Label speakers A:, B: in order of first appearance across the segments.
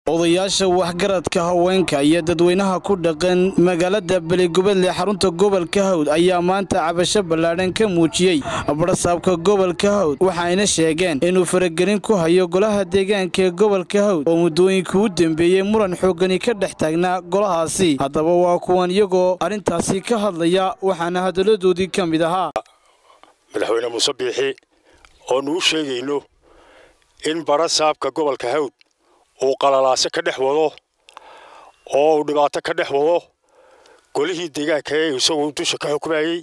A: odayaasha waxgaradka haweenka iyo dadweynaha ku dhaqan magaalada beligubadle xarunta gobolka hawd ayaa maanta cabasho ballaadhan ka muujiyey badhasaabka gobolka hawd waxayna sheegeen inuu faragelin ku hayo golaha deegaanka ee gobolka hawd oo muddooyinka u dambeeyey muran xooggani ka dhex taagnaa golahaasi haddaba waa kuwan iyagoo arrintaasi ka hadlaya waxaana hadalladoodii ka mid ahaa
B: madaxweyne muuse biixi oonu u sheegayno in badhasaabka gobolka hawd uu qalalaase ka dhex wado oo uu dhibaato ka dhex wado golihii deegaanka ee isagoo dusha ka xukumayey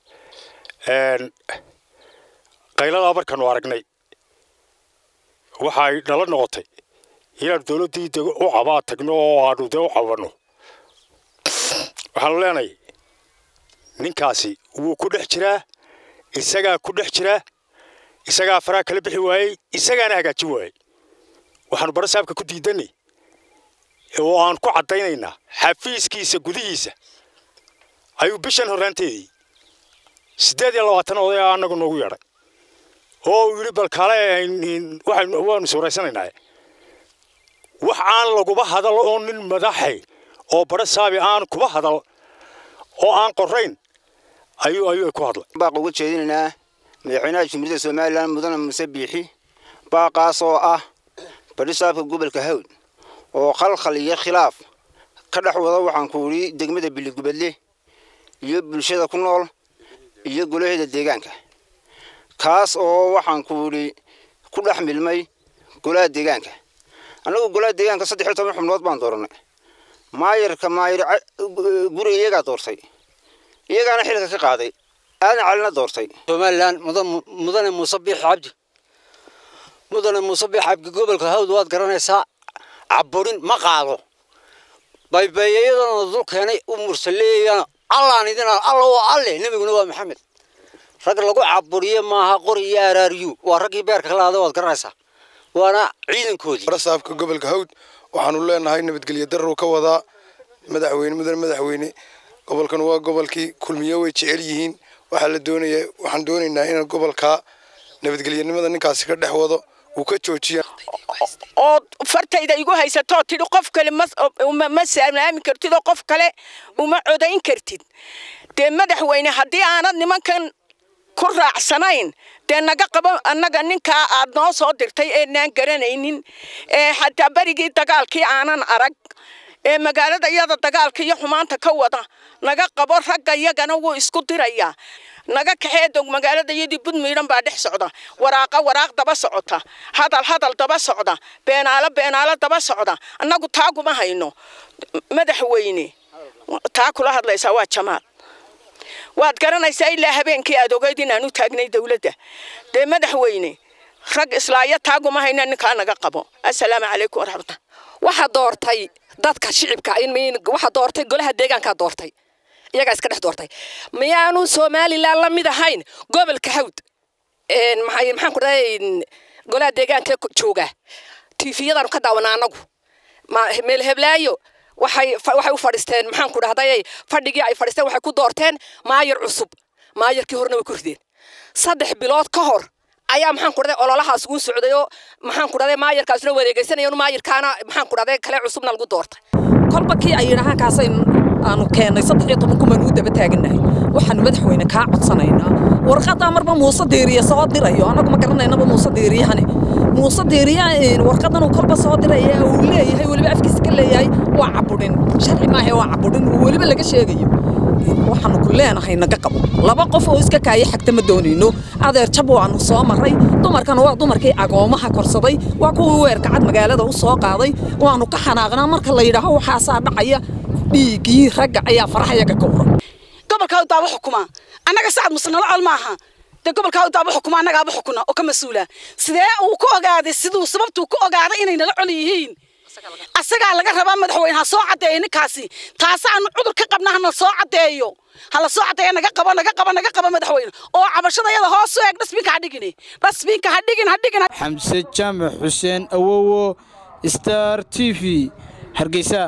B: qayladaa markaanu aragnay waxay nala noqotay inaanu dowladdii u cabaa tagno oo aanu dee u cabanno waxaanu leenahay ninkaasi wuu ku dhex jiraa isagaa ku dhex jiraa isagaa faraha kala bixi waayey isagaana hagaajin waayey waxaanu badhasaabka ku diidanay oo aan ku caddaynaynaa xafiiskiisa gudihiisa ayuu bishan horraanteedii siddeed iyo labaatan oday a annagu noogu yeedhay oo uu yidhi bal kale waanu suuraysanaynaa wax aan laguba hadal oo nin madaxay oo badhasaabi aan kuba hadal oo aan qorayn ayuu ayuu ku hadlay
C: baaq uga jeedinaynaa madaxweynaha jumhuuriyadda somalilan mudane muuse biixi baaqaas oo ah badhisaabka gobolka hawd oo khalkhal iyo khilaaf ka dhex wada waxaan ku idhi degmada biligubadle iyo bulshada ku nool iyo golaheeda deegaanka kaas oo waxaan ku idhi ku dhex milmay golaha deegaanka annagu golaha deegaanka saddex iyo toban xubnood baan dooranay maayarka maayar guriga iyagaa doortay iyagaana xilka ka qaaday aadan calina doortay
D: somalilan mudane muuse biix cabdi mudane muuse biix cabdi gobolka hawd waad garanaysaa caburin ma qaado baybeeyayadana dul keenay u mursaleeyana allaan idina alla waa alle nebiguna waa maxamed rag lagu caburiye maaha qori iyo araariyu waa raggii beerka ka laada waad garanaysaa waana ciidankoodii
E: badhasaabka gobolka hawd waxaanu leenahay nabadgelyo darrow ka wadaa madaxweyne mudane madaxweyne gobolkan waa gobolkii kulmiyo way jecel yihiin waxaa la doonaya waxaan doonaynaa in gobolka nabadgelyanimada ninkaasi ka dhex wado uu ka joojiya
F: oo fartayda igu haysatoo tidhi qof kale ma salaami kartid oo qof kale uma codayn kartid dee madaxweyne haddii aanad nimankan ku raacsanayn dee naga qabo annaga ninkaa aad noo soo dirtay eenaan garanaynin ee xataa berigii dagaalkii aanan arag ee magaalada iyada dagaalka iyo xumaanta ka wada naga qabo ragga iyagana wuu isku dirayaa naga kaxee dog magaalada iyadii budmiidhan baa dhex socda waraaqa waraaq daba socota hadal hadal daba socda beenaalo beenaalo daba socda annagu taaguma hayno madaxweyne taa kula hadlaysaa waa jamaal waad garanaysaa ilaa habeenkii aad ogeyd inaan u taagnay dowladda dee madaxweyne rag islaayo taaguma hayna ninkaa naga qabo assalaamu calaykum waraxmatullah
G: waxaa doortay dadka shicibka waxaa doortay golaha deegaankaa doortay iyagaa iska dhex doortay miyaanu somalilan la mid ahayn gobolka hawd maxaan ku dhahay golaha deegaanka jooga tifiyadaanu ka daawanaa anagu meel heblaayo waxay waxay u fadhiisteen maxaan ku dhahday fadhigii ay fadhiisteen waxay ku doorteen maayar cusub maayarkii horena way ku rideen saddex bilood ka hor ayaa maxaan ku dhahday ololahaas ugu socday oo maxaan ku dhahday maayarkaasna wareegaysanayeen maayarkaana maxaan ku dhahday kale cusubna lagu doortay
H: kolba kii ay yidhaahaan kaasay aanu keennay saddex iyo toban kumaan uu daba taagannahay waxaanu madaxweyne kaa codsanaynaa warqadaa marba muuse deeriye soo dirayo annagu ma garanaynaba muuse deeriyahane muuse deeriya warqadan uu kolba soo diraya uu leeyahay weliba afkiisa ka leeyahay waa cabudhin sharci maahe waa cabudhin uu weliba laga sheegayo waxaanu ku leenahay naga qabo laba qof oo iska kaaya xagta ma doonayno adeer jab waanu soo maray dumarkana waa dumarkii agoomaha korsaday waa kuwii weerkacad magaalada u soo qaaday waanu ka xanaaqnaa marka la yidhaaho waxaasaa dhacaya dhiiggii ragga ayaa farahayaga ka uran
I: gobolka hawd baaba xukuma annaga sacad muse nala col maaha dee gobolka hawd baaba xukuma annagaaba xukuna oo ka mas-uula sidee uu ku ogaaday siduu sababtuu ku ogaaday inay nala col yihiin asagaa laga rabaa madaxweyne ha soo caddeeyo ninkaasi taasaanu cudur ka qabna hana soo caddeeyo hala soo caddeeyo naga qabo naga qabo naga qabo madaxweyne oo cabashada yada hoos u eeg dhasbiinka ha dhigin dhasbiinka ha dhigin ha dhigin
A: xamse jaamac xuseen awowo star t v hargeysa